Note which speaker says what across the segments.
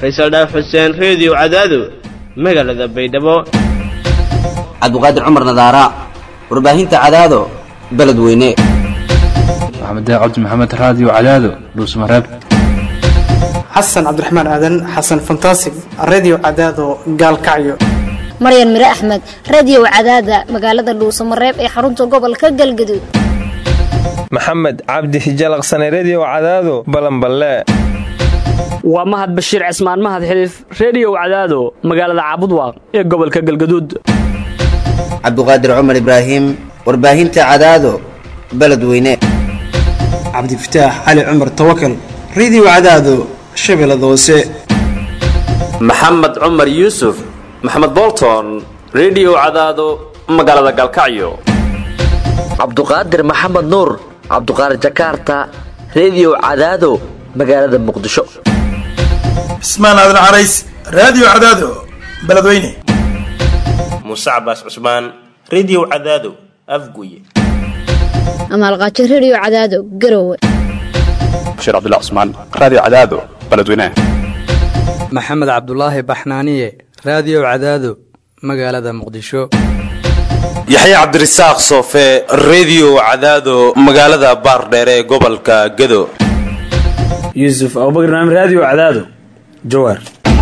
Speaker 1: faysal dhaaf xuseen reediyo cadaado magaalada baydhabo
Speaker 2: cabdiqaadir cumar nadaara warbaahinta cadaado beledweyne
Speaker 3: maxamed cabdi maxamed raadiyo cadaado dhuusmareeb
Speaker 4: xasan cabdiraxmaan aadan xasan fantasig redio cadaado gaalkacyo
Speaker 5: maryan mire axmed radiyow cadaada magaalada dhuusamareeb ee xarunta gobolka galgaduud
Speaker 6: maxamed cabdi hijalaqsane rediyow cadaado balanballe
Speaker 7: waa mahad bashiir cismaan mahad xiliif rediyow cadaado magaalada caabudwaaq ee gobolka galgaduud
Speaker 2: cabdiqaadir cumar ibraahim warbaahinta cadaado beledweyne
Speaker 4: cabdifataax cali cumar tawakal redio cadaado shabeellada hoose
Speaker 8: maxamed cumar yuusuf maxamed bolton rediyow cadaado magaalada galkacyo
Speaker 9: cabduqaadir maxamed nuur cabduqaadir jakaarta rediyow cadaado magaalada muqdisho
Speaker 10: cismaan aadan carays raadiyo cadaado beledweyne
Speaker 11: muuse cabaas cusmaan rediyow cadaado afguye
Speaker 5: amaalqaajo rediyo cadaado garowe
Speaker 12: bashiir cabdilla cusmaan raadiyo cadaado beledweyne
Speaker 13: maxamed cabdulaahi baxnaaniye raadiyo cadaado magaalada muqdisho
Speaker 14: yaxya cabdirasaaq soofe rediyo cadaado magaalada baardheere ee gobolka gado
Speaker 15: yuusuf abubakr naam raadiyo cadaado jawaar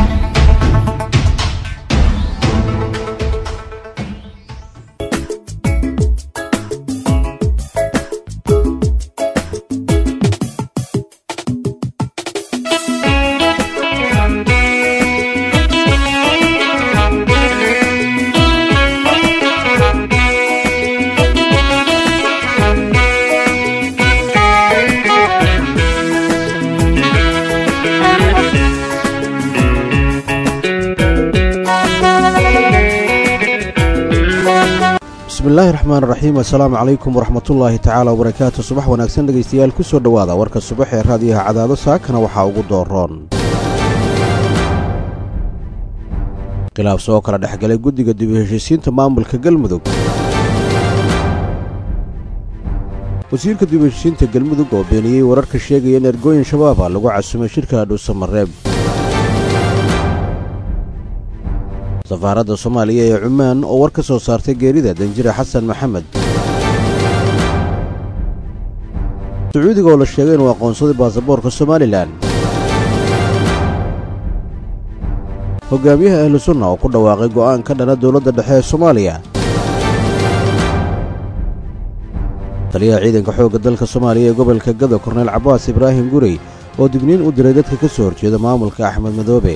Speaker 16: bismillaahi raxmaan raxiim assalaamu calaykum waraxmatullaahi tacaala wabarakaatu subax wanaagsan dhegaystayaal ku soo dhowaada warka subax ee raadiyaha cadaado saakana waxaa ugu dooroon khilaaf soo kala dhexgalay guddiga dib u heshiisiinta maamulka galmudug wasiirka dib u heshiisiinta galmudug oo beeniyey wararka sheegaya in ergooyin shabaaba lagu casumay shirka dhuusamareeb safaaradda soomaaliya ee cumaan oo war ka soo saartay geerida danjire xasan maxamed sacuudiga oo la sheegay inuu aqoonsaday baasaboorka somalilan hogaamiyaha ahlu sunna oo ku dhawaaqay go'aan ka dhana dowladda dhexe ee soomaaliya taliyaha ciidanka xoogga dalka soomaaliya ee gobolka gado korneyl cabbaas ibraahim gurey oo digniin u diray dadka ka soo horjeeda maamulka axmed madoobe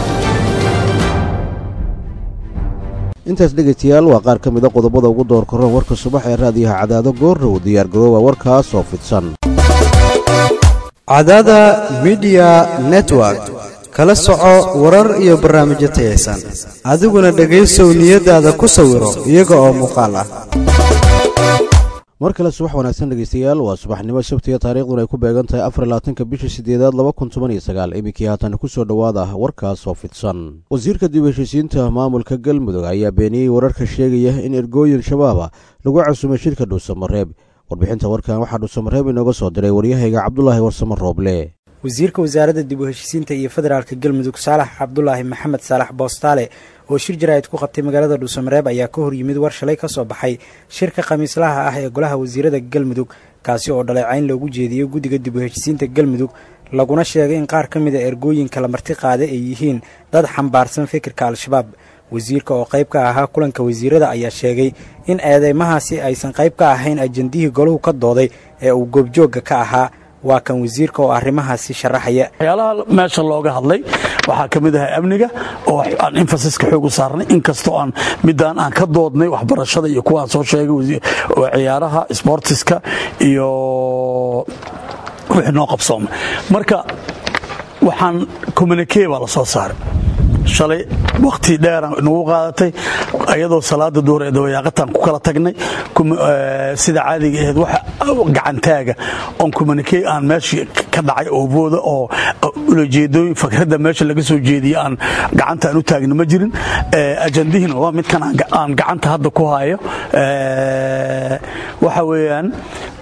Speaker 16: intaas dhegaystayaal waa qaar ka mida qodobada ugu door korran warka subax ee raadiyaha cadaado goorrow diyaargaroowa warkaas oo fidsan
Speaker 17: cadaada midiya network kala soco warar iyo barnaamijyo tayaysan adiguna dhegaysow niyaddaada ku sawiro iyaga oo muuqaal ah
Speaker 16: mar kale subax wanaagsan dhegaystayaal waa subaxnimo sabtiga taariikhduna ay ku beegan tahay afar labaatanka bisha sideedaad laba kun toban iyo sagaal iminkii haatan ku soo dhowaada warkaas oo fidsan wasiirka dib u heshiisiinta maamulka galmudug ayaa beeniyey wararka sheegaya in ergooyin shabaaba lagu casumay shirka dhuusamareeb warbixinta warkan waxaa dhuusamareeb inooga soo diray waryahayga cabdulaahi warsamo rooble
Speaker 18: wasiirka wasaaradda dib u heshiisiinta iyo federaalka galmudug saalax cabdulaahi maxamed saalax boostaale oo shir jaraa'id ku qabtay magaalada dhuusamareeb ayaa ka hor yimid war shalay ka soo baxay shirka khamiislaha ah ee golaha wasiirada galmudug kaasi oo dhaleecayn loogu jeediyey guddiga dib u heshiisiinta galmudug laguna sheegay in qaar ka mid a ergooyinka la marti qaada ay yihiin dad xambaarsan fikirka al-shabaab wasiirka oo qayb ka ahaa kulanka wasiirada ayaa sheegay in eedeymahaasi aysan qayb ka ahayn ajandihii golahu ka dooday ee uu goobjoogga ka ahaa waa kan wasiirka oo arrimahaasi sharaxaya
Speaker 19: waxyaalaha meesha looga hadlay waxaa ka mid ahay amniga oo aan infasiska xoog u saarnay inkastoo aan midaan aan ka doodnay waxbarashada iyo kuwaan soo sheegay ciyaaraha sbortiska iyo wixii noo qabsooma marka waxaan communike baa la soo saaray shalay wakhti dheera nagu qaadatay ayadoo salaada duhur ee dabayaaqataan ku kala tagnay sida caadiga ahayd wax gacantaaga oon communike aan meeshii ka dhacay oo booda oo ulajeedooyin fakradda meesha laga soo jeediye aan gacanta aan u taagna ma jirin ajandihiina waa midkan aan gacanta hadda ku hayo waxa weeyaan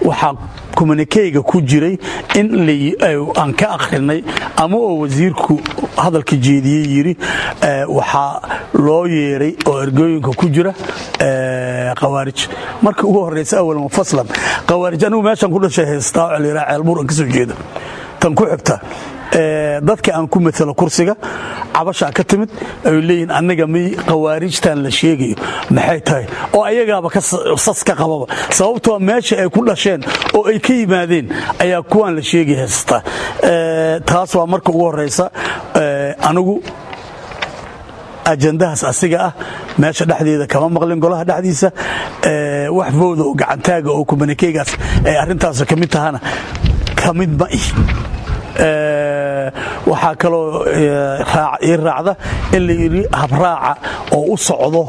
Speaker 19: waxaa communikeyga ku jiray in aan ka akhrinay ama oo wasiirku hadalka jeediyey yidhi waxaa loo yeeray oo ergooyinka ku jira khawaarij markii ugu horraysa awal mufaslan khawaarij anigu meeshaan ku dhashay haystaa oo layidhaha ceelbuur aan ka soo jeeda tan ku xigta dadka aan ku matalo kursiga cabashaa ka timid ay leeyihin annaga may khawaarijtan la sheegayo maxay tahay oo ayagaaba sas ka qababa sababtoo meesha ay ku dhasheen oo ay ka yimaadeen ayaa kuwaan la sheegay haysata taas waa marka ugu horraysa anigu ajandahaas asiga ah meesha dhexdeeda kama maqlin golaha dhexdiisa wax fowda oo gacantaaga oo kumanikeygaas ay arrintaas ka mid tahana ka mid ma ih waxaa kaloo ii raacda in la yidhi habraaca oo u socdo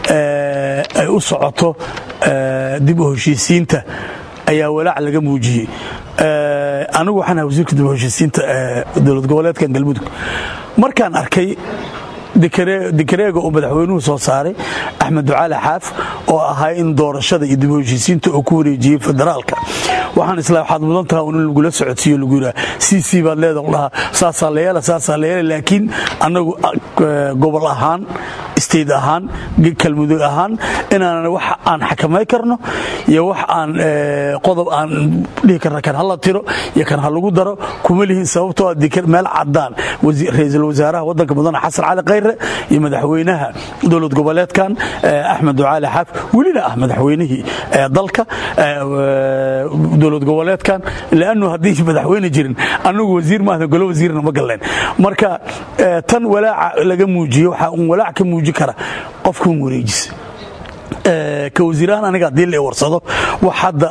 Speaker 19: ay u socoto dib u heshiisiinta ayaa walaac laga muujiyey anigu waxaan ahay wasiirka dib u heshiisiinta dowlad goboleedkan galmudug markaan arkay dikareega uu madaxweynuhu soo saaray axmed ducaali xaaf oo ahaa in doorashada iyo dib u heshiisiinta uu ku wareejiyey federaalka waxaan isla waxaad mudan taha in lagula socodsiiyo lagu yidhaha c c baad leeda dhahaa saasaa la yeela saasaa la yeela laakiin annagu gobol ahaan state ahaan kalmudug ahaan inaanan wax aan xakamay karno iyo wax aan qodob aan dhihi karna kan hala tiro iyo kan ha lagu daro kuma lihin sababtoo meel cadaan ra-iisul wasaaraha waddanka mudane xasan cali khayre iyo madaxweynaha dowlad goboleedkan axmed ducaali xaaf welina ah madaxweynihii dalka dowlad goboleedkan lannu haddii madaxweyne jirin annagu wasiir maahna golo wasiirna ma galleen marka tan walaaca laga muujiyo waxaa un walaac ka muuji kara qofkan wareejisa ka wasiirahaan aniga haddii la warsado wax hadda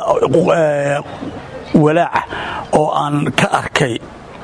Speaker 19: walaaca oo aan ka arkay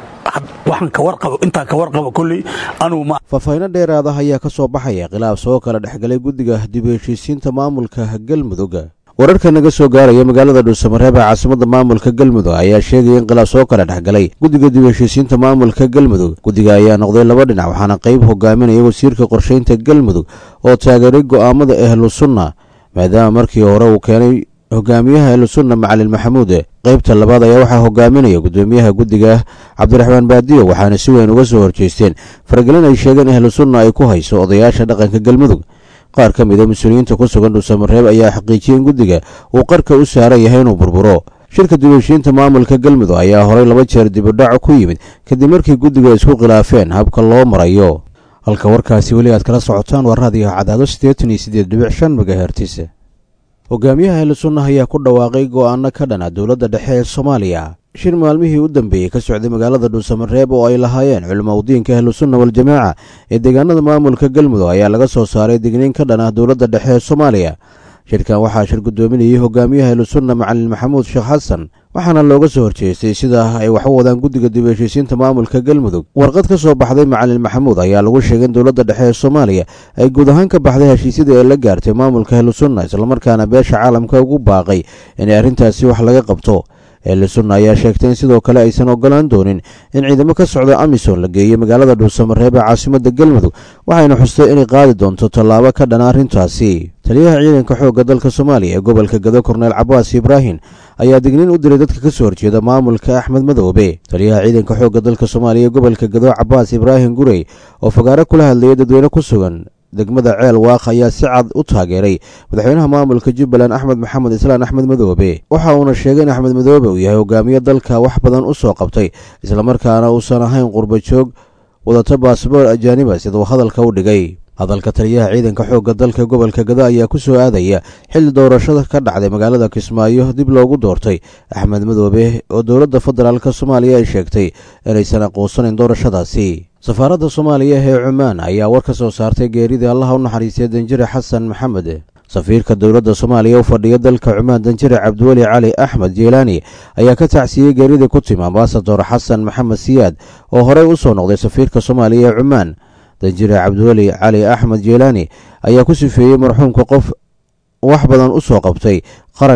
Speaker 19: intaan ka warqabo koley anugu ma
Speaker 16: faahfaahinno dheeraada ayaa ka soo baxaya khilaaf soo kala dhexgalay guddiga dib u heshiisiinta maamulka galmudug wararka naga soo gaaraya magaalada dhuusamareeb ee caasimada maamulka galmudug ayaa sheegaya in khilaaf soo kala dhexgalay guddiga dib u heshiisiinta maamulka galmudug guddiga ayaa noqday laba dhinac waxaana qayb hogaaminaya wasiirka qorshaynta galmudug oo taageeray go'aamada ahlu sunna maadaama markii hore uu keenay hogaamiyaha ahlusunna macalin maxamuud qaybta labaad ayaa waxaa hogaaminaya gudoomiyaha guddiga cabdiraxmaan baadiyo waxaana si weyn uga soo horjeesteen faragelin ay sheegeen ahlusunna ay ku hayso odayaasha dhaqanka galmudug qaar ka mida mas-uuliyiinta ku sugan dhuusamareeb ayaa xaqiijiyey in guddiga uu qarka u saaran yahay inuu burburo shirka dibheshiinta maamulka galmudug ayaa horay laba jeer dibudhac ku yimid kadib markii guddiga isku khilaafeen habka loo marayo halka warkaasi weli aad kala socotaan waa raadiyaha cadaado siddeetan iyo siddeed dhibic shan magahertis hogaamiyaha ahlusunna ayaa ku dhawaaqay go'aano ka dhana dowladda dhexe ee soomaaliya shir maalmihii u dambeeyey ka socday magaalada dhuusamareeb oo ay lahaayeen culimo udiinka ahlusunna waljamaaca ee deegaanada maamulka galmudug ayaa laga soo saaray digniin ka dhan ah dowladda dhexe ee soomaaliya shirkan waxaa shir gudoominayay hogaamiyaha ahlusunna macalin maxamuud sheekh xasan waxaana looga soo horjeestay sida ay wax u wadaan guddiga dib heshiisiinta maamulka galmudug warqad ka soo baxday macalin maxamuud ayaa lagu sheegay in dowladda dhexe ee soomaaliya ay guud ahaan ka baxday heshiisyadii ay la gaartay maamulka ahlusunna islamarkaana beesha caalamka ugu baaqay inay arrintaasi wax laga qabto ahlusunna ayaa sheegtay in sidoo kale aysan ogolaan doonin in ciidamo ka socda amisom la geeyo magaalada dhuusamareeb ee caasimada galmudug waxayna xustay inay qaadi doonto tallaabo ka dhana arrintaasi taliyaha ciidanka xoogga dalka soomaaliya ee gobolka gado korneel cabaas ibraahim ayaa digniin u diray dadka ka soo horjeeda maamulka axmed madoobe taliyaha ciidanka xoogga dalka soomaaliya ee gobolka gado cabaas ibraahim gurey oo fagaaro kula hadlayay dadweyne ku sugan degmada ceel waaq ayaa si cad u taageeray madaxweynaha maamulka jubbaland axmed maxamed islaan axmed madoobe waxa uuna sheegay in axmed madoobe uu yahay hogaamiye dalka wax badan u soo qabtay islamarkaana uusan ahayn qurba joog wadata baasboor ajaaniba siduu hadalka u dhigay hadalka taliyaha ciidanka xoogga dalka gobolka gado ayaa ku soo aadaya xilli doorashada ka dhacday magaalada kismaayo dib loogu doortay axmed madoobe oo dowladda federaalk soomaaliya ay sheegtay inaysan aqoonsanayn doorashadaasi safaaradda soomaaliya ee cumaan ayaa war ka soo saartay geeridii allaha u naxariistay danjire xasan maxamed safiirka dowladda soomaaliya u fadhiya dalka cumaan danjire cabdiweli cali axmed jeelaani ayaa ka tacsiiyey geeridii ku timi ambasador xasan maxamed siyaad oo horey u soo noqday safiirka soomaaliya ee cumaan danjire cabdiweli cali axmed jeelaani ayaa ku sifeeyey marxuumka qof wax badan u soo qabtay qaranka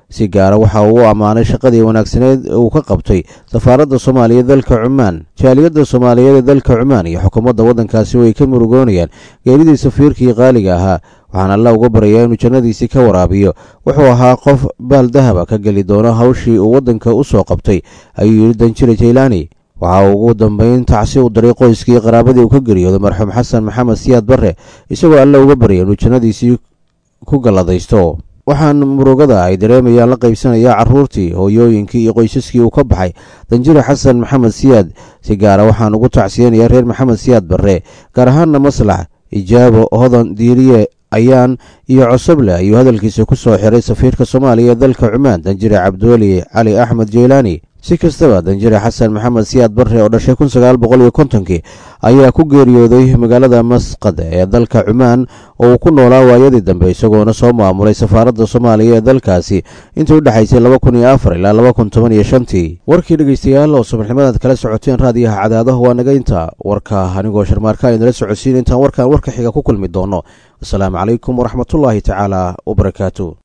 Speaker 16: si gaara waxa uu u ammaanay shaqadii wanaagsaneed uu ka qabtay safaaradda soomaaliya dalka cumaan jaaliyadda soomaaliyeed ee dalka cumaan iyo xukuumadda waddankaasi way ka murugoonayaan geeridii safiirkii qaaliga ahaa waxaana alla uga baryayaa inuu jannadiisii ka waraabiyo wuxuu ahaa qof baal dahaba ka geli doono hawshii uu waddanka u soo qabtay ayuu yidhi danjire jaylaani waxa uu ugu dambayn tacsi u diray qoyskii qaraabadii uu ka geeriyooday marxuum xasan maxamed siyaad barre isagoo alla uga baryay inuu jannadiisii ku galladaysto waxaan murugada ay dareemayaan la qaybsanayaa carruurtii hooyooyinkii iyo qoysaskii uu ka baxay danjire xasan maxamed siyaad si gaara waxaan ugu tacsiyanayaa reer maxamed siyaad barre gaar ahaanna maslax ijaabo hodan diiriye ayaan iyo cosoble ayuu hadalkiisa ku soo xiray safiirka soomaaliya ee dalka cumaan danjire cabdiweli cali axmed jeylaani si kastaba danjire xasan maxamed siyaad barre oo dhashay kun sagaal boqol iyo kontonkii ayaa ku geeriyooday magaalada masqad ee dalka cumaan oo uu ku noolaa waayadii dambe isagoona soo maamulay safaaradda soomaaliya ee dalkaasi intii u dhexaysay laba kun iyo afar ilaa laba kun toban iyo shantii warkii dhegeystayaal oo subaxnimadaad kala socoteen raadiyaha cadaadaha waa naga inta warka anigoo sharmaarka aynala socodsiin intaan warkaan warka xiga ku kulmi doono asalaamu calaykum waraxmatullaahi tacaala wabarakaatu